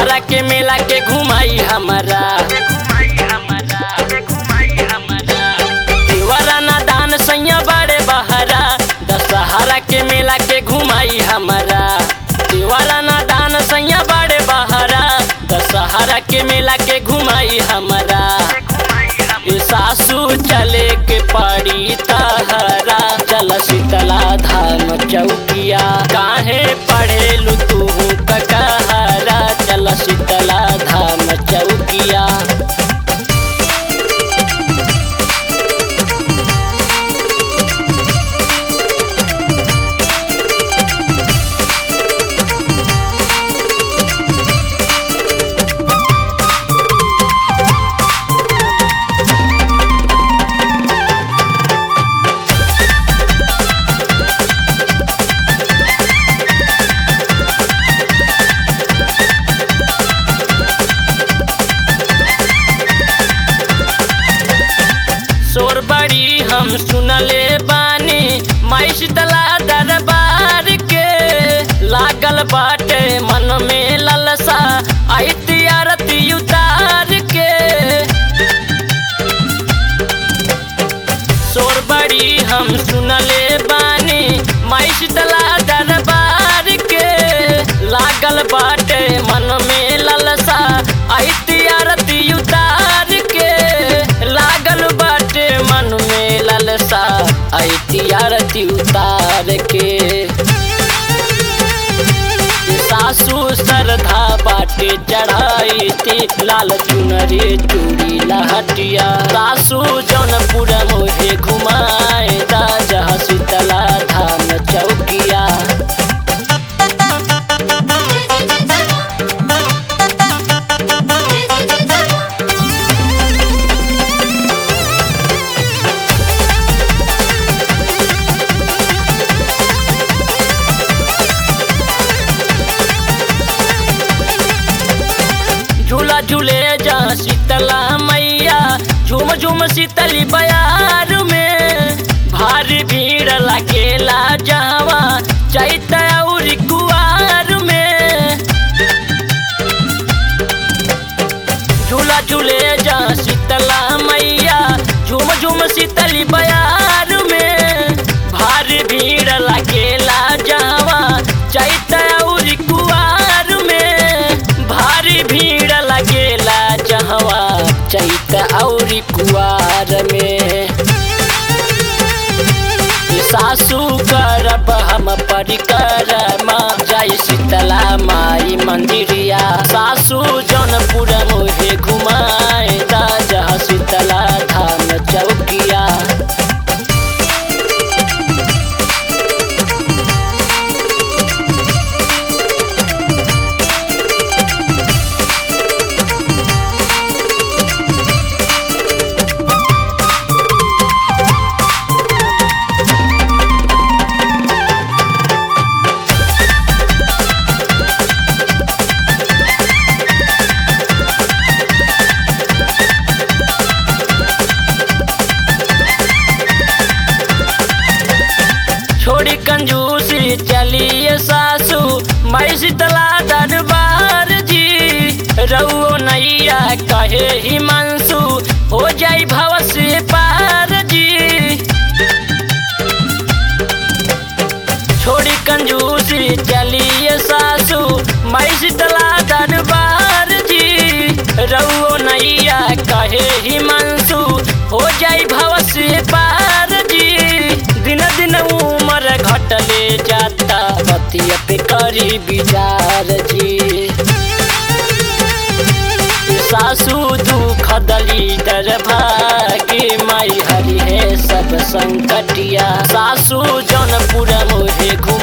दशहरा के मेला के घुमाई हमारा देवरा ना दान सैया बड़े बहरा दशहरा के मेला के घुमाई हमारा देवरा ना दान सैया बड़े बहरा दशहरा के मेला के घुमाई हमारा ए सासू चले के पड़ी तहरा चल शीतला धाम चौकिया काहे पढ़ेलू तू ककहरा चल शीतला धाम चौकिया शोर बड़ी हम सुनले बानी माई शीतला दरबार के लागल बाटे मन में ललसा आई आरती उतार के शोर बड़ी हम सुनले बानी माई शीतला दरबार के लागल बाटे मन में ललसा आई आरती उतार के लागल बाटे मन में ललसा आई आरती उतार के सासू श्रद्धा बाटे चढ़ाई थी लाल चुनरी चूड़ी लहटिया सासू जौनपुर मोहे घुमाए राजा शीतला धाम चौकिया झूला झूले जा शीतला मैया झूम झूम शीतली बयार में भारी भीड़ लगेला जावा चैत और कुआर में झूला झूले जा शीतला मैया झूम झूम शीतली बयार में भारी भीड़ लगेला जावा चैत और कुआर में भारी भीड़ लगेला जहवा चैत और कुआर में सासू करब हम परिक्रमा जय शीतला माई मंदिरिया सासू जौनपुर मोहे घुमाए राजा शीतला धाम चौकिया छोड़ी कंजूसी चलिए सासू मैं शीतला दरबार जी रउओ नैया कहे हिमांशु हो जाई भव से पार जी छोड़ी कंजूसी चलिए सासू मैं शीतला दरबार जी रउओ नैया कहे हिमांशु हो जाई भव से पार जी दिन दिन उम्र घटले जाता पतिया पे करी विचार जी सासू दुख दली दर भागे माई हरि है सब संकटिया सासू जौनपुर मोहे घुम